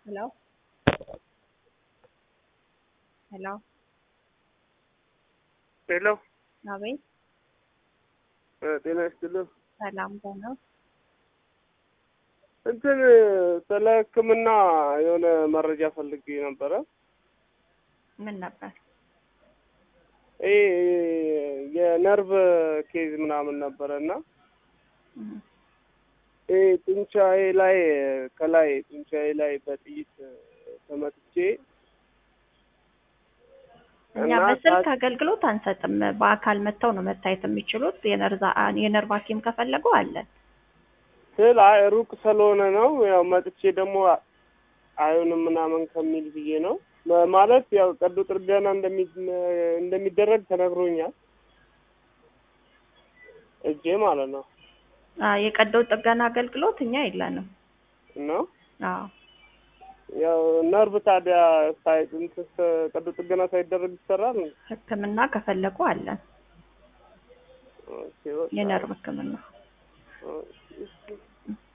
Hello? Hello? ሄሎ አቤት ጤና ይስጥልኝ። ሰላም ነው። እንትን ስለ ሕክምና የሆነ መረጃ ፈልጌ ነበረ። ምን ነበር? ይሄ የነርቭ ኬዝ ምናምን ነበረ እና እህ፣ ይሄ ጡንቻዬ ላይ ከላይ ጡንቻዬ ላይ በጥይት ተመትቼ እኛ እና በስልክ ሰዓት- አገልግሎት አንሰጥም። በአካል መጥተው ነው መታየት የሚችሉት። የነርዛ የነርቭ ሐኪም ከፈለጉ አለን። ስል አይ ሩቅ ስለሆነ ነው ያው መጥቼ ደግሞ አይሆንም ምናምን ከሚል ብዬ ነው መ- ማለት ያው ቀዶ ጥገና እንደሚ እንደሚደረግ ተነግሮኛል። እጄ ማለት ነው አ የቀዶ ጥገና አገልግሎት እኛ የለንም። ነው አዎ ያው ነርቭ ታዲያ ሳይ እንትን ስ- ቀዶ ጥገና ሳይደረግ ይሰራል። ሕክምና ከፈለጉ አለን። ኦኬ፣ በቃ። የነርቭ ሕክምና ኦኬ።